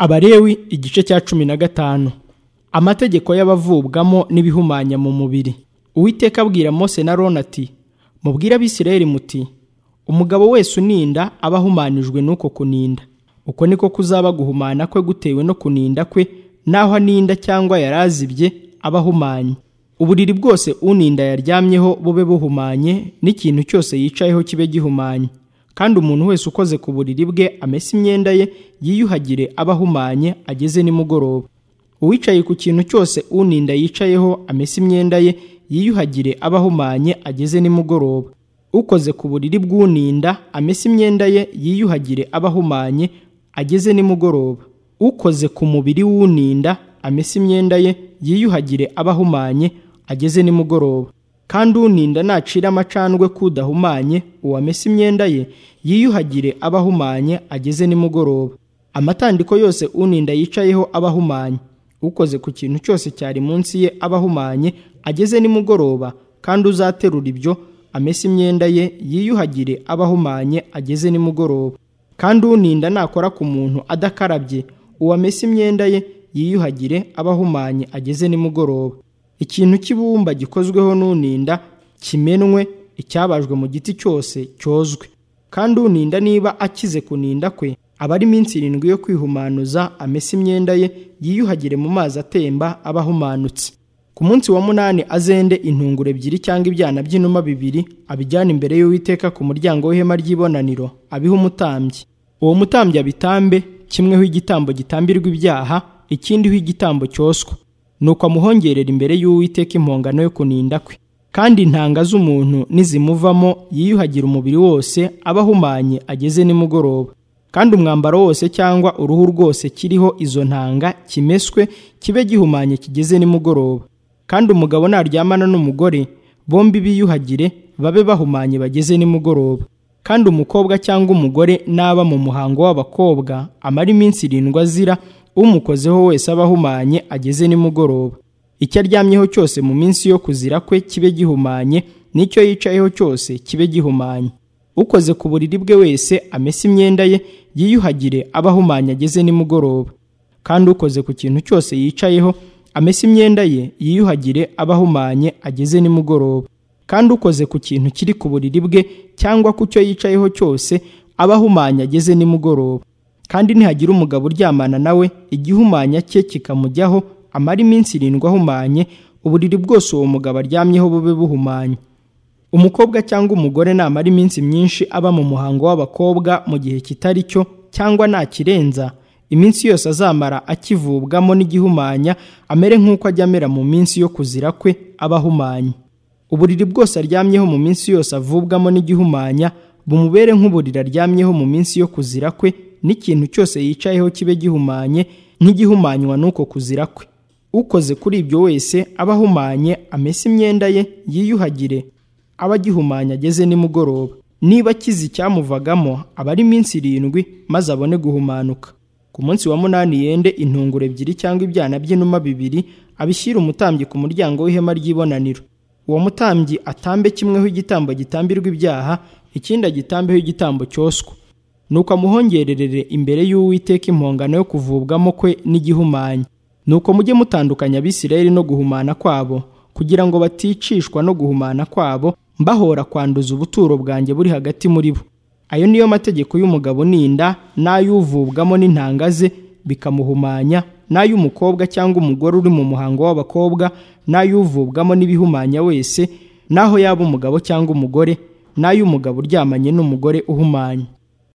Abalewi igice cya cumi na gatanu amategeko y'abavubwamo n'ibihumanya mu mubiri uwiteka abwira mose na roni ati mubwire abisirayeli muti umugabo wese uninda aba ahumanijwe n'uko kuninda uko niko kuzaba guhumana kwe gutewe no kuninda kwe n'aho aninda cyangwa yarazibye aba ahumanye uburiri bwose uninda yaryamyeho bube buhumanye n'ikintu cyose yicayeho kibe gihumanye kandi umuntu wese ukoze ku buriri bwe amese imyenda ye yiyuhagire aba ahumanye ageze nimugoroba uwicaye ku kintu cyose uninda yicayeho amese imyenda ye yiyuhagire aba ahumanye ageze nimugoroba ukoze ku buriri bw'uninda amese imyenda ye yiyuhagire aba ahumanye ageze nimugoroba ukoze ku mubiri w'uninda amese imyenda ye yiyuhagire aba ahumanye ageze nimugoroba kandi uninda nacira amacandwe kudahumanye uwamesa imyenda ye yiyuhagire aba ahumanye ageze nimugoroba amatandiko yose uninda yicayeho aba ahumanye ukoze ku kintu cyose cyari munsi ye aba ahumanye ageze nimugoroba kandi uzaterura ibyo amese imyenda ye yiyuhagire aba ahumanye ageze nimugoroba kandi uninda nakora ku muntu adakarabye uwamesa imyenda ye yiyuhagire aba ahumanye ageze nimugoroba ikintu cy'ibumba gikozweho n'uninda kimenwe icyabajwe mu giti cyose cyozwe kandi uninda niba akize kuninda kwe aba ari iminsi irindwi yo kwihumanuza amese imyenda ye yiyuhagire mu mazi atemba aba ahumanutse ku munsi wa munani azende intunguro ebyiri cyangwa ibyana by'inuma bibiri abijyane imbere y'uwiteka ku muryango w'ihema ry'ibonaniro abiha umutambyi uwo mutambyi abitambe kimweho igitambo gitambirwa ibyaha ikindiho igitambo cyoswa nuko amuhongerera imbere y'uwiteka impongano yo kuninda kwe kandi intanga z'umuntu nizimuvamo yiyuhagira umubiri wose aba ahumanye ageze nimugoroba kandi umwambaro wose cyangwa uruhu rwose kiriho izo ntanga kimeswe kibe gihumanye kigeze nimugoroba kandi umugabo naryamana n'umugore bombi biyuhagire babe bahumanye bageze nimugoroba kandi umukobwa cyangwa umugore naba mu muhango w'abakobwa amara iminsi irindwi azira umukozeho wese aba ahumanye ageze nimugoroba icyo aryamyeho cyose mu minsi yo kuzira kwe kibe gihumanye n'icyo yicayeho cyose kibe gihumanye ukoze ku buriri bwe wese amese imyenda ye yiyuhagire aba ahumanye ageze nimugoroba kandi ukoze ku kintu cyose yicayeho amese imyenda ye yiyuhagire aba ahumanye ageze nimugoroba kandi ukoze ku kintu kiri ku buriri bwe cyangwa ku cyo yicayeho cyose aba ahumanye ageze nimugoroba kandi nihagira umugabo uryamana nawe igihumanya cye kikamujyaho amara iminsi irindwi ahumanye uburiri bwose uwo mugabo aryamyeho bube buhumanye umukobwa cyangwa umugore namara iminsi myinshi aba mu muhango w'abakobwa mu gihe kitari cyo cyangwa nakirenza iminsi yose azamara akivubwamo n'igihumanya amere nk'uko ajya amera mu minsi yo kuzira kwe aba ahumanye uburiri bwose aryamyeho mu minsi yose avubwamo n'igihumanya bumubere nk'uburiri aryamyeho mu minsi yo kuzira kwe n'ikintu cyose yicayeho kibe gihumanye nk'igihumanywa n'uko kuzira kwe ukoze kuri ibyo wese aba ahumanye amese imyenda ye yiyuhagire aba agihumanye ageze nimugoroba niba akize icyamuvagamo aba ari iminsi irindwi maze abone guhumanuka ku munsi wa munani yende intunguro ebyiri cyangwa ibyana by'inuma bibiri abishyira umutambyi ku muryango w'ihema ry'ibonaniro uwo mutambyi atambe kimweho igitambo gitambirwa ibyaha ikindi agitambeho igitambo cyoswa nuko amuhongererere imbere y'uwiteka impongano yo kuvubwamo kwe n'igihumanya nuko mujye mutandukanya abisirayeli no guhumana kwabo kugira ngo baticishwa no guhumana kwabo mbahora kwanduza ubuturo bwanjye buri hagati muri bo ayo niyo mategeko y'umugabo ninda n'ay'uvubwamo n'intanga ze bikamuhumanya n'ay'umukobwa cyangwa umugore uri mu muhango w'abakobwa n'ay'uvubwamo n'ibihumanya wese n'aho yaba umugabo cyangwa umugore n'ay'umugabo uryamanye n'umugore uhumanye